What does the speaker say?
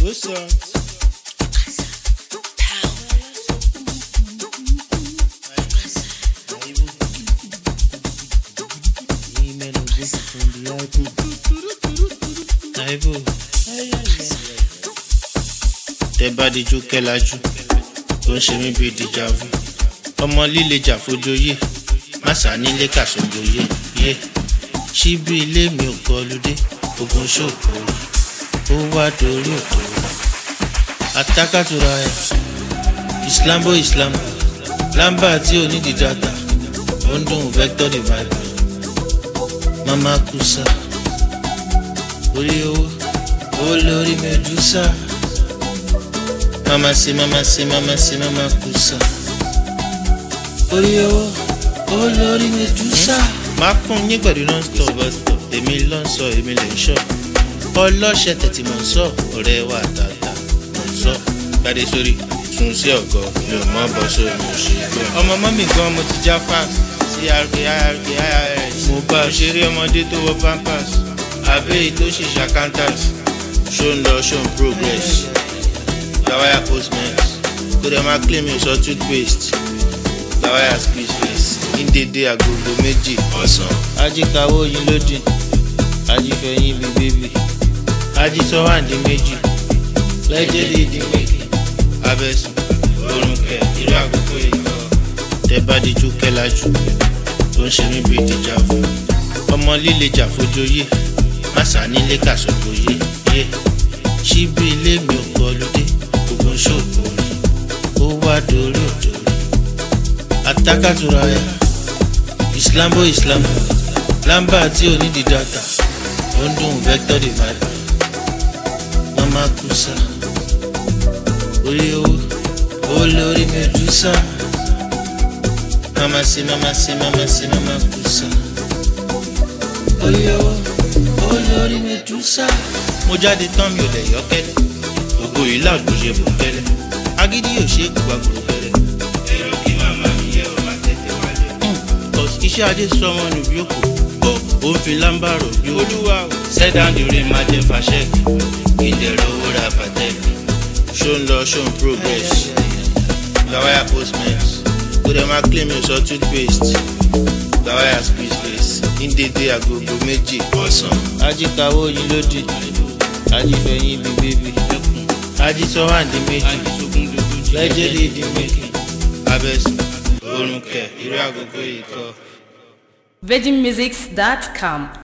Good songs. tẹ bá dijú kẹlájú tó ń ṣe mí bíi dìjàvù ọmọ líle jà fojoyè má sá nílé kàṣọgbòye yé ṣíbí ilé mi ò kọlùdé ogun ṣòkò ó wá dorí òtò atákàtúrà ẹ islambo islambo lamba tí ò ní di data ó ń dùn vector divide mama kusa orí owó owó lórí medusa mama se mama se mama se mama kusa orí owó owó lórí medusa. máa kún yín pẹ̀lú non-stop bus-stop èmi ló ń sọ èmi lè ń sọ ọlọ́ṣẹ́ tẹ̀tí mọ̀ ń sọ ọ̀rẹ́ wa tààtà mọ̀ ń sọ gbadé sórí tún sí ọ̀gọ́ mi ò mọ̀ bọ́ sórí mi ò ṣe é gbọ́. ọmọ mọ́mì gan mo ti já fast crk irk irs mo bá a ṣeré ọmọdé tó wọ pampers àbẹ́yì tó ṣèṣe accountant ṣó ń lọ ṣó ń progress gawaya postmate kó dẹ̀ máa claim your sọ toothpaste gawaya squeeze face ní dédé agogo méjì ọ̀sán ajíkawó yín lódì ajífẹ̀yìn bíi bébì ajísọ́wáǹdì méjì lẹ́jẹ̀dẹ̀ ìdí méjì abẹ́sùn orun kẹ irú àkókò yìí kọ́ tẹ bá dijú kẹlájú tó ń ṣe mí bíi dìjàvù ọmọ líle jà fojoyè má sá nílé kàṣọgbòye yé ṣíbí ilé mi ò kọlùdé gbogbo ṣòkò rí ó wá dorí òdòrí atákàtúrà ẹ islambo islambo lamba tí ò ní di data ó ń dùn vector divide mama kusa orí owó owó lórí medusa mama se mama se mama se mama kusa orí owó owó lórí medusa. mo jáde tán mi ò lè yọ kẹlẹ ògo yìí láàdúgbò ṣe bò kẹlẹ agídí yóò ṣe é gbogbo àgbòrò kẹlẹ. èrò kí màmá mi yẹ ọ máa tètè wálé. iṣẹ́ ajé sọmọ nù bí òkú ó ó ń fi lámbàrò bí olúwa o. sẹ́dáǹdì rí máa jẹ fàṣẹ́kì kí n dẹ̀rọ owó ra pàtẹ́kì. ṣó ń lọ ṣó ń progress gawaya postmate kó dẹ̀ máa claim your sọ toothpaste gawaya squeeze face ní dédé agogo méjì ọ̀sán. ajíkawó yín lódì ajífẹ̀yìn bíi bébì ajísọ́wáǹdì méjì lẹ́jẹ̀dẹ̀ ìdí méjì abẹ́sùn orun kẹ irú àgógó yìí kọ́. virginmusics.com